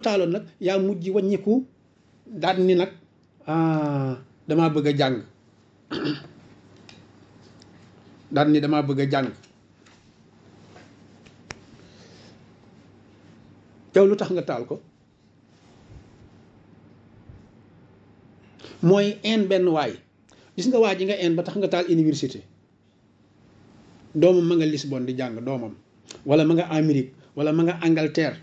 taaloon nag yaa mujj wàññiku daan ni nag ah damaa bëgg a jàng daan ni damaa bëgg a jàng yow lu tax nga taal ko mooy een benn waay gis nga waa ji nga een ba tax nga taal université doomam ma nga Lisbonne di jàng doomam wala ma nga Amérique wala ma nga Angleterre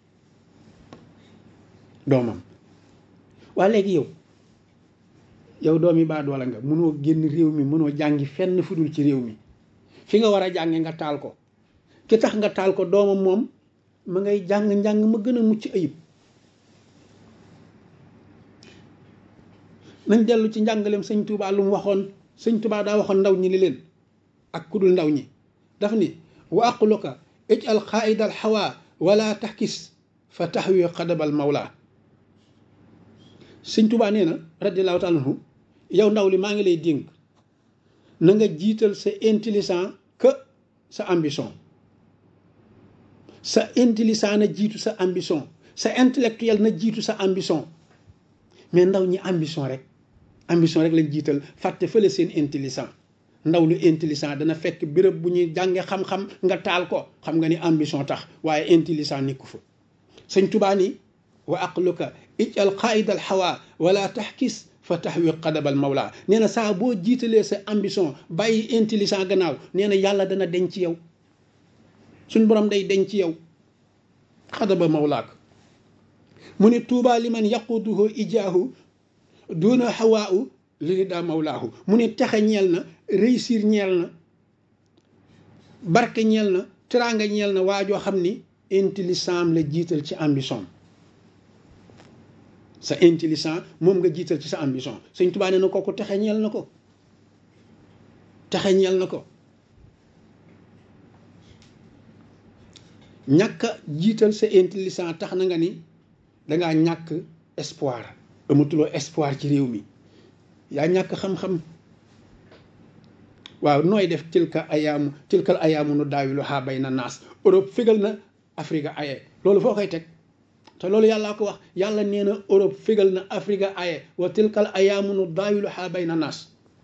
doomam waa léegi yow yow doomi baa doola nga mënoo génn réew mi mënoo jàngi fenn fudul ci réew mi fi nga war a jànge nga taal ko ki tax nga taal ko doomam moom ma ngay jàng njàng ma gën a mucc ayib nañ dellu ci njàngaleem sëñ Touba lu mu waxoon sëñ Touba daa waxoon ndaw ñi li leen ak kudul ndaw ñi daf ni wa aqluka ij'al qaa'ida al hawa wala taxkis fa taxwi xadabal mawla sëñ Touba nee na radiallahu taala anhu yow ndaw li maa ngi lay dénk na nga jiital sa intelligent que sa ambition sa intelligent na jiitu sa ambition sa intellectuel na jiitu sa ambition mais ndaw ñi ambition rek ambition rek lañ jiital fàtte fële seen intelligent ndaw lu intelligent dana fekk béréb bu ñuy jànge xam-xam nga taal ko xam nga ni ambition tax waaye intelligent nekku fa sëñ Tuubaa ni wa aqluka ijal qaida al hawa wala taxkis fa taxwi qadabal mawla nee na saa boo jiitalee sa ambition bàyyi intelligent gannaaw nee na yàlla dana denc ci yow suñ borom day denc ci yow xadaba mawlaak mu ne tuubaa li man yaquduhu ijaahu duna hawaahu li daa mawlaahu mu ne texe ñeel na réussir ñeel na barke ñeel na teraanga ñeel na waa joo xam ni intelligent la jiital ci ambition sa intelligent moom nga jiital ci sa ambition sëñ Tuubaa nee na kooku texe ñeel na ko texe ñeel na ko ñàkk a jiital sa intelligent tax na nga ni dangaa ñàkk espoir amatuloo espoir ci réew mi yaa ñàkk xam-xam waaw nooy def tilka ayaamu tilkal ayaamu nu daawilu xaa bay na naas Europe fégal na Afrique aye loolu foo koy teg te loolu yàllaa ko wax yàlla nee na Europe fégal na Afrique aye wa tilkal ayaamu nu daawilu xaa bay na naas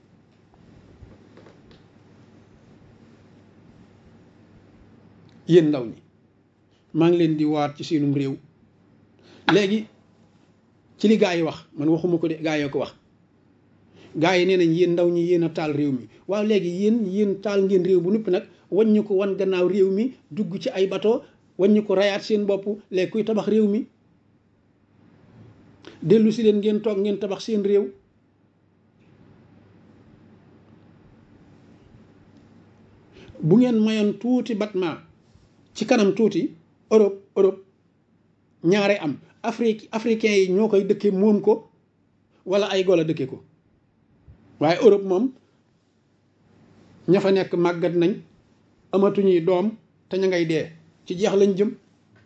yéen ndaw ñi maa ngi leen di waat ci seenum réew léegi ci li gaa yi wax man waxuma ko de gaa yoo ko wax gaa yi nee nañ yéen ndaw ñi yéen a taal réew mi waaw léegi yéen yéen taal ngeen réew bu noppi nag waññu ko wan gannaaw réew mi dugg ci ay bato waññu ko rayaat seen bopp léegi kuy tabax réew mi dellu si leen ngeen toog ngeen tabax seen réew bu ngeen mayoon tuuti batma ci kanam tuuti Europe Europe ñaare am Afrique africains yi ñoo koy dëkke moom ko wala ay golo dëkke ko waaye Europe moom ña fa nekk màggat nañ amatuñuy doom te ña ngay dee ci jeex lañ jëm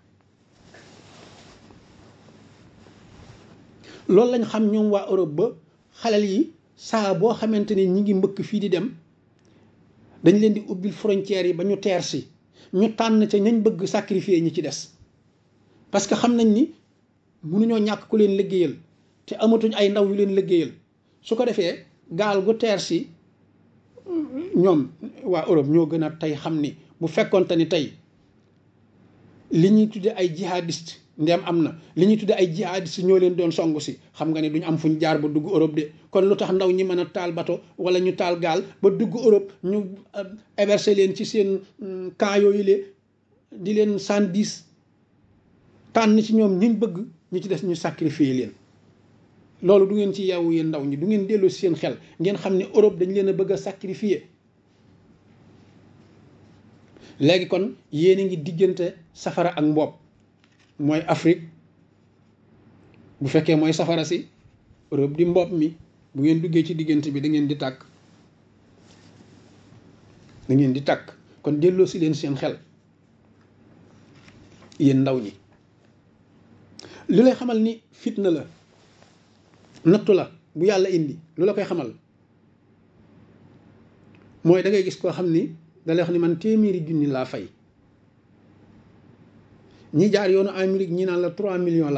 loolu lañ xam ñoom waa Europe ba xalal yi saa boo xamante ni ñi ngi mbëkk fii di dem dañ leen di ubbil frontières yi ba ñu teer si ñu tànn ca ñañ bëgg sacrifier ñi ci des parce que xam nañ ni mënuñoo ñàkk ku leen liggéeyal te amatuñ ay ndaw yu leen liggéeyal su ko defee gaal gu teer si ñoom waa Europe ñoo gën a tey xam ni bu fekkonte ni tey li ñuy tudde ay jihadiste ndem am na li ñuy tudde ay jihadiste ñoo leen doon songu si xam nga ne duñ am fuñ jaar ba dugg Europe de kon lu tax ndaw ñi mën a taal bato wala ñu taal gaal ba dugg Europe ñu héberger leen ci seen camp yooyu le di leen sandis tànn ci ñoom ñiñ bëgg ñu ci des ñu sacrifier leen loolu du ngeen ci yeewu yéen ndaw ñi du ngeen dellu si seen xel ngeen xam ne Europe dañ leen a bëgg a sacrifier léegi kon yéen a ngi diggante safara ak mboob mooy Afrique bu fekkee mooy safara si Europe di mboob mi bu ngeen duggee ci diggante bi da ngeen di tàkk da ngeen di tàkk kon delloo si leen seen xel yéen ndaw ñi li lay xamal ni fitna la nattu la bu yàlla indi lu la koy xamal mooy da ngay gis koo xam ni da lay wax ni man téeméeri junni laa fay ñi jaar yoonu Amérique ñi naan la 3 millions la